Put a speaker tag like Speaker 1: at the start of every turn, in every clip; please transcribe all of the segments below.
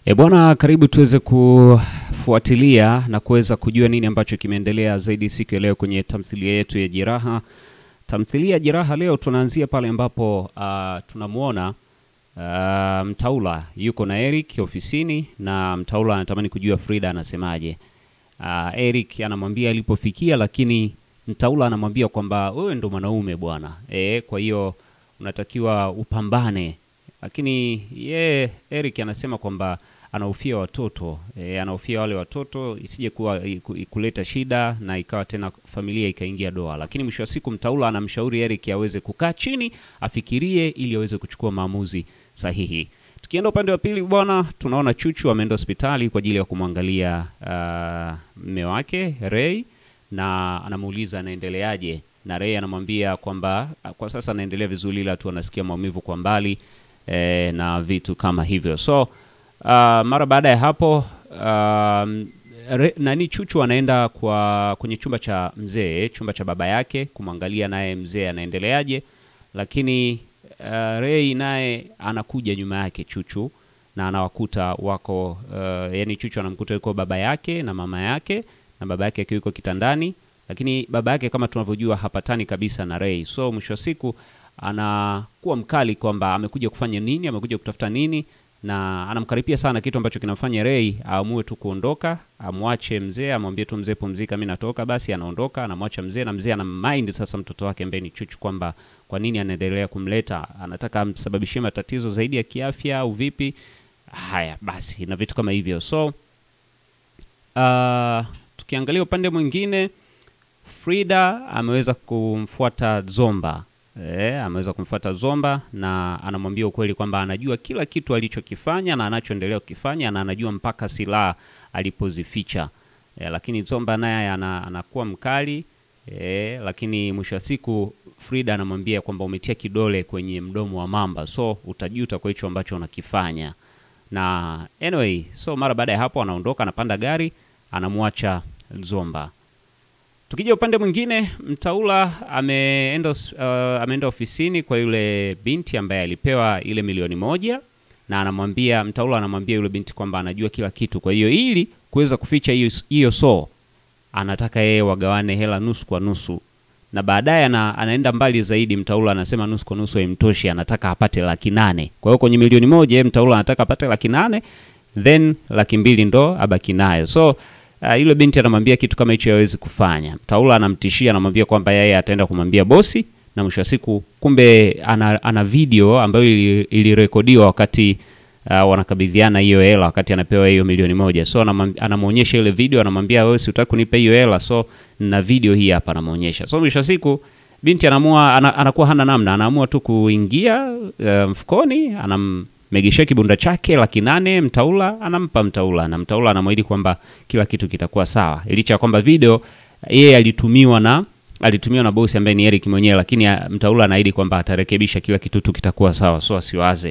Speaker 1: E bwana, karibu tuweze kufuatilia na kuweza kujua nini ambacho kimeendelea zaidi siku ya leo kwenye tamthilia yetu ya Jeraha. Tamthilia ya Jeraha leo tunaanzia pale ambapo uh, tunamwona uh, Mtaula yuko na Eric ofisini na Mtaula anatamani kujua Frida anasemaje. Uh, Eric anamwambia alipofikia, lakini Mtaula anamwambia kwamba wewe ndo mwanaume bwana, e, kwa hiyo unatakiwa upambane lakini ye Eric anasema kwamba anahofia watoto e, anahofia wale watoto isije kuwa iku- kuleta shida na ikawa tena familia ikaingia doa. Lakini mwisho wa siku Mtaula anamshauri Eric aweze kukaa chini afikirie, ili aweze kuchukua maamuzi sahihi. Tukienda upande wa pili bwana, tunaona Chuchu ameenda hospitali kwa ajili ya kumwangalia ah, mme wake Ray na anamuuliza anaendeleaje, na Ray anamwambia kwamba ah, kwa sasa anaendelea vizuri, ila tu anasikia maumivu kwa mbali eh, na vitu kama hivyo. So uh, mara baada ya hapo um, re, nani Chuchu anaenda kwa kwenye chumba cha mzee, chumba cha baba yake kumwangalia naye mzee anaendeleaje, lakini uh, Ray naye anakuja nyuma yake Chuchu na anawakuta wako uh, yani Chuchu anamkuta yuko baba yake na mama yake na baba yake akiwa yuko kitandani, lakini baba yake kama tunavyojua hapatani kabisa na Ray. So mwisho wa siku anakuwa mkali kwamba amekuja kufanya nini, amekuja kutafuta nini, na anamkaripia sana, kitu ambacho kinamfanya Ray aamue tu kuondoka, amwache mzee, amwambie tu mzee, pumzika, mimi natoka. Basi anaondoka, anamwacha mzee, na mzee ana mind sasa mtoto wake ambaye ni Chuchu kwamba kwa nini anaendelea kumleta, anataka amsababishie matatizo zaidi ya kiafya au vipi? Haya basi, na vitu kama hivyo. So uh, tukiangalia upande mwingine Frida ameweza kumfuata Zomba. E, ameweza kumfuata Zomba na anamwambia ukweli kwamba anajua kila kitu alichokifanya na anachoendelea kukifanya na anajua mpaka silaha alipozificha. E, lakini Zomba naye ana, anakuwa mkali e, lakini mwisho wa siku Frida anamwambia kwamba umetia kidole kwenye mdomo wa mamba, so utajuta kwa hicho ambacho unakifanya. Na anyway, so mara baada ya hapo anaondoka, anapanda gari, anamwacha Zomba. Tukija upande mwingine, Mtaula ameenda os- uh, ameenda ofisini kwa yule binti ambaye alipewa ile milioni moja na anamwambia Mtaula anamwambia yule binti kwamba anajua kila kitu, kwa hiyo ili kuweza kuficha hiyo hiyo so anataka yeye wagawane hela nusu kwa nusu, na baadaye ana, anaenda mbali zaidi. Mtaula anasema nusu kwa nusu haimtoshi, anataka apate laki nane. Kwa hiyo kwenye milioni moja yeye Mtaula anataka apate laki nane then laki mbili ndo abaki nayo. So uh, yule binti anamwambia kitu kama hicho hawezi kufanya. Mtaula anamtishia, anamwambia kwamba yeye ataenda kumwambia bosi, na mwisho wa siku kumbe ana, ana video ambayo ili- ilirekodiwa wakati uh, wanakabidhiana hiyo hela wakati anapewa hiyo milioni moja. So anamwam- anamwonyesha ile video, anamwambia wewe si utaki kunipa hiyo hela, so na video hii hapa anamwonyesha. So mwisho wa siku binti anaamua ana, anakuwa hana namna, anaamua tu kuingia uh, mfukoni, anammegeshea kibunda chake laki nane Mtaula, anampa Mtaula na Mtaula anamwahidi kwamba kila kitu kitakuwa sawa, licha ya kwamba video yeye alitumiwa na alitumiwa na bosi ambaye ni Eric mwenyewe, lakini uh, Mtaula anaahidi kwamba atarekebisha kila kitu tu kitakuwa sawa, so asiwaze.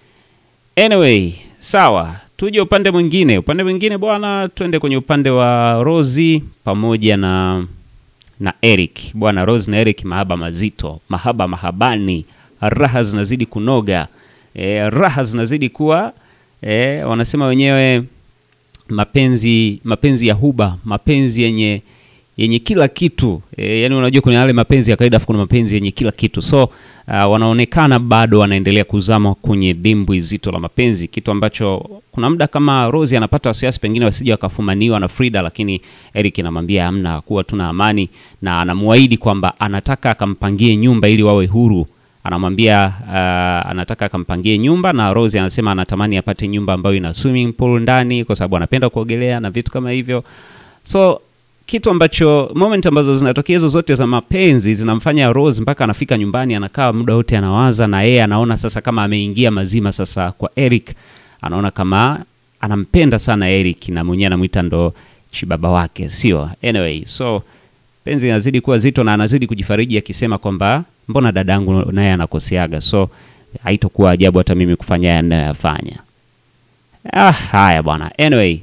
Speaker 1: Anyway, sawa, tuje upande mwingine. Upande mwingine bwana, twende kwenye upande wa Rozi pamoja na na Eric. Bwana Rose na Eric, mahaba mazito, mahaba mahabani, raha zinazidi kunoga, e, raha zinazidi kuwa e, wanasema wenyewe mapenzi mapenzi ya huba, mapenzi yenye yenye kila kitu e, yani unajua kuna yale mapenzi ya kawaida afu kuna mapenzi yenye kila kitu so uh, wanaonekana bado wanaendelea kuzama kwenye dimbwi zito la mapenzi kitu ambacho kuna muda kama Rose anapata wasiwasi pengine wasije wakafumaniwa na Frida lakini Eric anamwambia hamna kuwa tuna amani na anamuahidi kwamba anataka akampangie nyumba ili wawe huru anamwambia uh, anataka akampangie nyumba na Rose anasema anatamani apate nyumba ambayo ina swimming pool ndani kwa sababu anapenda kuogelea na vitu kama hivyo so kitu ambacho moment ambazo zinatokea hizo zote za mapenzi zinamfanya Rose mpaka anafika nyumbani anakaa muda wote anawaza, na yeye anaona sasa kama ameingia mazima sasa kwa Eric, anaona kama anampenda sana Eric na mwenyewe anamwita ndo chibaba wake, sio? Anyway, so penzi inazidi kuwa zito na anazidi kujifariji akisema kwamba mbona dadangu naye anakoseaga, so haitokuwa ajabu hata mimi kufanya haya ninayoyafanya. Ah, haya bwana. Anyway,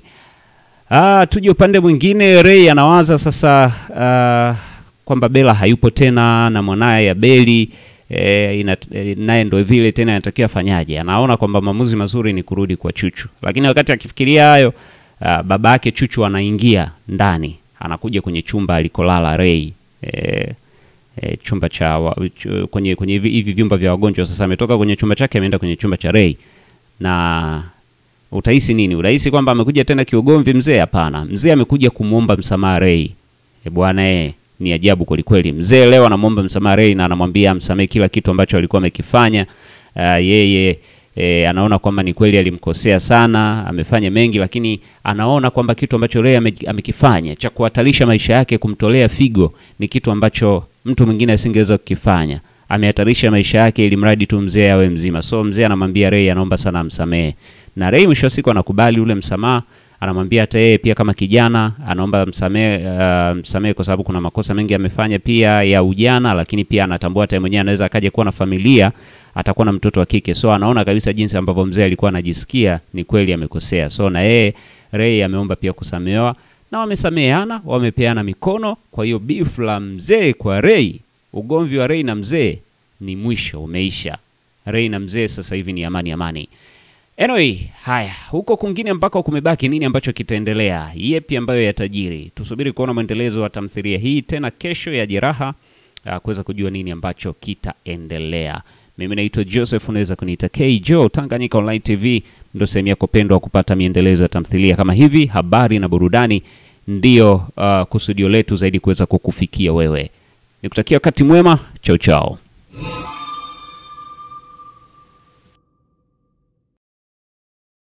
Speaker 1: Ah, tuje upande mwingine. Ray anawaza sasa ah, kwamba Bella hayupo tena na mwanaye Abeli e, ina, e, naye ndo vile tena anatakiwa afanyaje? Anaona kwamba maamuzi mazuri ni kurudi kwa Chuchu, lakini wakati akifikiria hayo uh, baba yake Chuchu anaingia ndani, anakuja kwenye chumba alikolala Ray e, e, chumba cha wa, ch, kwenye kwenye hivi hivi vyumba vya wagonjwa. Sasa ametoka kwenye chumba chake ameenda kwenye chumba cha Ray na utahisi nini? Utahisi kwamba amekuja tena kiugomvi mzee? Hapana, mzee amekuja kumwomba msamaha Ray. E bwana eh, ni ajabu kwelikweli. Mzee leo anamwomba msamaha Ray na anamwambia amsamehe kila kitu ambacho alikuwa amekifanya. Uh, yeye e, anaona kwamba ni kweli alimkosea sana, amefanya mengi, lakini anaona kwamba kitu ambacho Ray ame, amekifanya cha kuhatarisha maisha yake, kumtolea figo, ni kitu ambacho mtu mwingine asingeweza kukifanya. Amehatarisha maisha yake ili mradi tu mzee awe mzima. So mzee anamwambia Ray, anaomba sana amsamehe, na Ray mwisho wa siku anakubali ule msamaha anamwambia hata yeye pia kama kijana anaomba msamehe, uh, msamehe kwa sababu kuna makosa mengi amefanya pia ya ujana, lakini pia anatambua hata mwenyewe anaweza akaja kuwa na familia, atakuwa na mtoto wa kike. So anaona kabisa jinsi ambavyo mzee alikuwa anajisikia ni kweli amekosea. So na yeye Ray ameomba pia kusamehewa na wamesameheana, wamepeana mikono. Kwa hiyo beef la mzee kwa Ray, ugomvi wa Ray na mzee ni mwisho, umeisha. Ray na mzee sasa hivi ni amani amani. Anyway, haya huko kwingine ambako kumebaki nini ambacho kitaendelea? Yepi ambayo yatajiri? Tusubiri kuona mwendelezo wa tamthilia hii tena kesho ya Jeraha, uh, kuweza kujua nini ambacho kitaendelea. Mimi naitwa Joseph, unaweza kuniita K Joe. Tanganyika Online TV ndio sehemu yako pendwa kupata miendelezo ya tamthilia kama hivi. Habari na burudani ndiyo uh, kusudio letu zaidi kuweza kukufikia wewe. Nikutakia wakati mwema, chao chao.